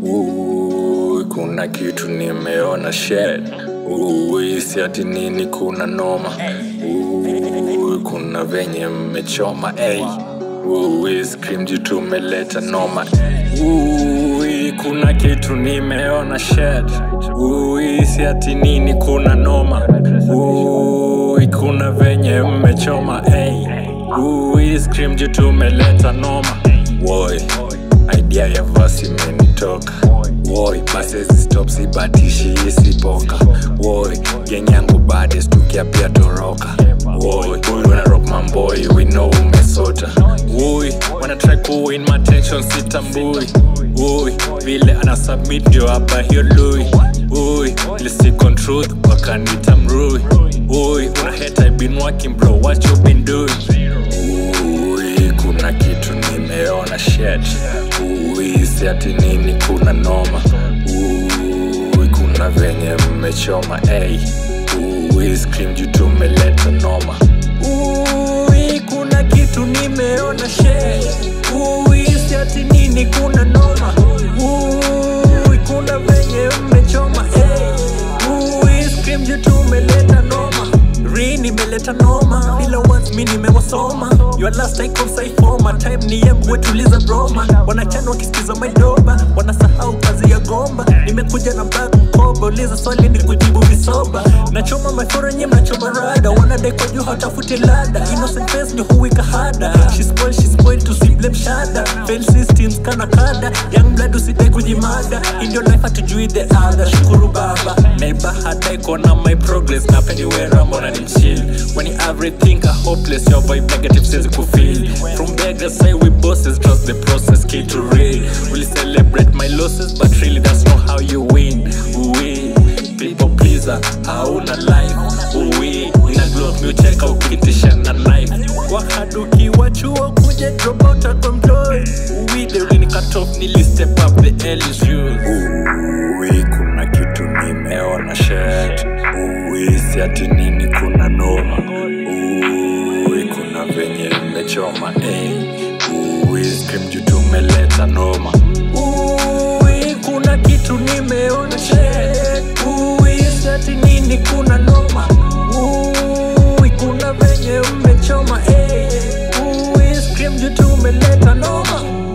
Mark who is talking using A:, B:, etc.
A: Ui, kuna kitu nimeona shed Ui, si ati nini kuna noma Ui, kuna venye mmechoma ey Ui, scream juu tumeleta noma Ui, kuna kitu nimeona shed Ui, si ati nini kuna noma Ui, kuna venye mmechoma ey Ui, scream juu tumeleta noma Woi, idea ya vasi imenitoka Woi, basi stop sibatishi isipoka Woi, gang yangu bades tukiapia toroka Woi, wanna rock my boy, we know umesota Woi, wanna try to win my attention sitambui Woi, vile ana submit ndio hapa hiyo lui Woi, lisikon truth wakanita mrui Woi, una hate I've been working bro, what you been doing Ui, kuna kitu nimeona shet Ui, si ati nini kuna noma Ui, kuna venye mmechoma ey Ui, scream juu tumeleta noma Ui, kuna kitu nimeona shet Ui, si ati nini kuna noma Ui, kuna venye mmechoma ey Ui, scream juu tumeleta noma Ri nimeleta noma bila words mi nimewasoma your last icon saifoma time ni yembwe tuliza broma wanachana wakisikiza maidoba wanasahau kazi ya gomba nimekuja na bag mkoba uliza swali ni kujibu visoba nachoma maforo nye mnachoma rada wanadai kwa juu hatafuti lada innocent face ndio huwika hada she spoil she spoil to see blame shada fail systems kana kada young blood usidai kujimada in your life hatujui the other shukuru baba neighbor hadai kuona my progress na pendiwera mbona ni chill when you everything are hopeless your vibe negative says kufeel from beggars say we bosses trust the process key to real will celebrate my losses but really that's not how you win we people pleaser hauna life we ina glock mi ucheka ukitisha na knife wahaduki wa chuo kuja drop out at mtoi we the really cut off nili step up the L is yours Ui, kuna kitu nimeona shet Ui, si ati nini kuna noma Ui, kuna venye mmechoma ey Ui, scream juu tumeleta noma Ui, kuna kitu nimeona shet Ui, si ati nini kuna noma Ui, kuna venye mmechoma ey Ui, scream juu tumeleta noma